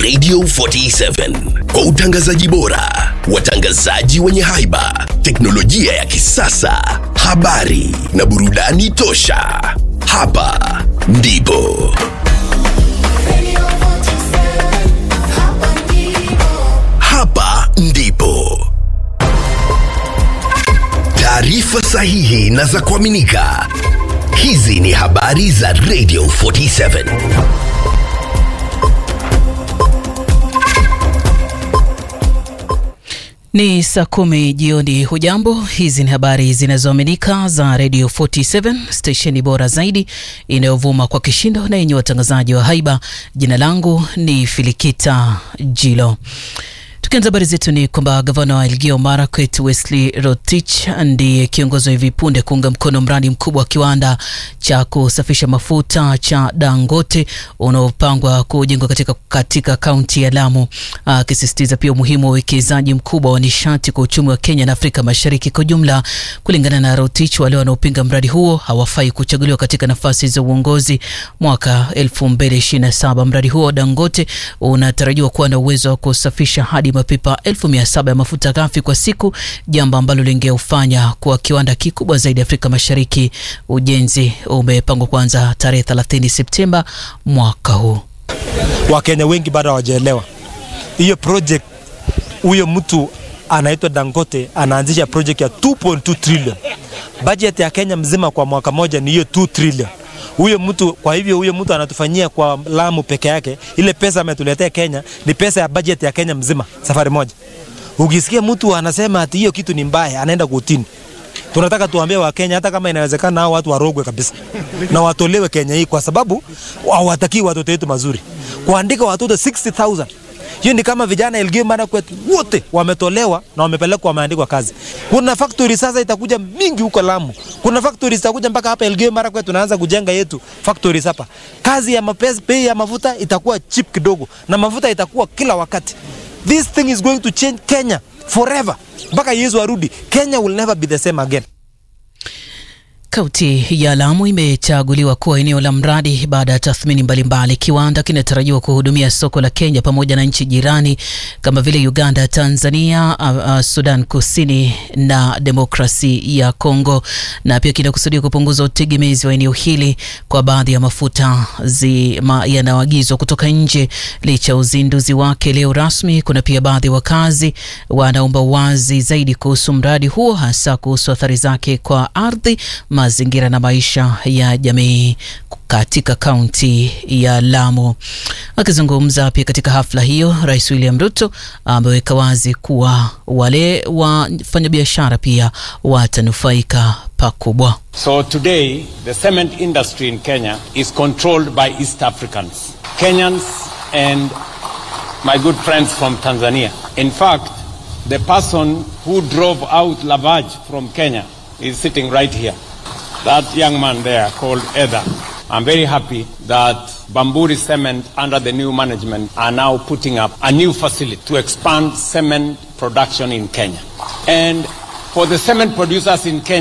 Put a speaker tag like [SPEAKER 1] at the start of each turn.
[SPEAKER 1] Radio 47 kwa utangazaji bora, watangazaji wenye haiba, teknolojia ya kisasa, habari na burudani tosha. Hapa ndipo hapa ndipo taarifa sahihi na za kuaminika. Hizi ni habari za Radio 47.
[SPEAKER 2] Ni saa kumi jioni. Hujambo, hizi ni habari zinazoaminika za Radio 47 stesheni bora zaidi inayovuma kwa kishindo na yenye watangazaji wa haiba. Jina langu ni Filikita Jilo. Tukianza habari zetu ni kwamba gavana wa Elgeyo Marakwet Wesley Rotich ndiye kiongozi wa hivi punde kuunga mkono mradi mkubwa wa kiwanda cha kusafisha mafuta cha Dangote unaopangwa kujengwa katika katika kaunti ya Lamu, akisisitiza pia umuhimu wa uwekezaji mkubwa wa nishati kwa uchumi wa Kenya na Afrika Mashariki kwa jumla. Kulingana na Rotich, wale wanaopinga mradi huo hawafai kuchaguliwa katika nafasi za uongozi mwaka 2027. Mradi huo wa Dangote unatarajiwa kuwa na uwezo wa kusafisha hadi mapipa elfu mia saba ya mafuta ghafi kwa siku, jambo ambalo lingeufanya kuwa kiwanda kikubwa zaidi Afrika Mashariki. Ujenzi umepangwa kuanza tarehe 30 Septemba mwaka huu.
[SPEAKER 3] Wakenya wengi bado hawajaelewa hiyo project. Huyo mtu anaitwa Dangote anaanzisha project ya 2.2 trillion. Budget ya Kenya mzima kwa mwaka moja ni hiyo 2 trillion. Huyo mtu kwa hivyo, huyo mtu anatufanyia kwa Lamu peke yake, ile pesa ametuletea Kenya ni pesa ya budget ya Kenya mzima safari moja. Ukisikia mtu anasema ati hiyo kitu ni mbaya, anaenda kutini. Tunataka tuambie Wakenya hata kama inawezekana hao watu warogwe kabisa na watolewe Kenya hii, kwa sababu hawatakii watoto wetu mazuri. Kuandika watoto 60000 hiyo ni kama vijana Elgeyo Marakwet wote wametolewa na wamepelekwa wameandikwa kazi. Kuna factory sasa itakuja mingi huko Lamu. Kuna factory zitakuja mpaka hapa Elgeyo Marakwet tunaanza kujenga yetu factories hapa. Kazi ya mapesa, bei ya mafuta itakuwa cheap kidogo na mafuta itakuwa kila wakati. This thing is going to change Kenya forever. Mpaka Yesu arudi, Kenya will never be the same again.
[SPEAKER 2] Kaunti ya Lamu imechaguliwa kuwa eneo la mradi baada ya tathmini mbalimbali. Kiwanda kinatarajiwa kuhudumia soko la Kenya pamoja na nchi jirani kama vile Uganda, Tanzania, uh, uh, Sudan Kusini na demokrasi ya Kongo, na pia kinakusudia kupunguza utegemezi wa eneo hili kwa baadhi ya mafuta yanayoagizwa kutoka nje. Licha ya uzinduzi wake leo rasmi, kuna pia baadhi ya wakazi wanaomba wazi zaidi kuhusu mradi huo, hasa kuhusu athari zake kwa ardhi mazingira na maisha ya jamii katika kaunti ya Lamu. Akizungumza pia katika hafla hiyo, Rais William Ruto ameweka wazi kuwa wale wafanyabiashara pia watanufaika pakubwa.
[SPEAKER 4] So today the cement industry in Kenya is controlled by East Africans, Kenyans and my good friends from Tanzania. In fact, the person who drove out Lavage from Kenya is sitting right here. That young man there called Eda. I'm very happy that Bamburi Cement under the new management are now putting up a new facility to expand cement production in Kenya. And for the cement producers in Kenya,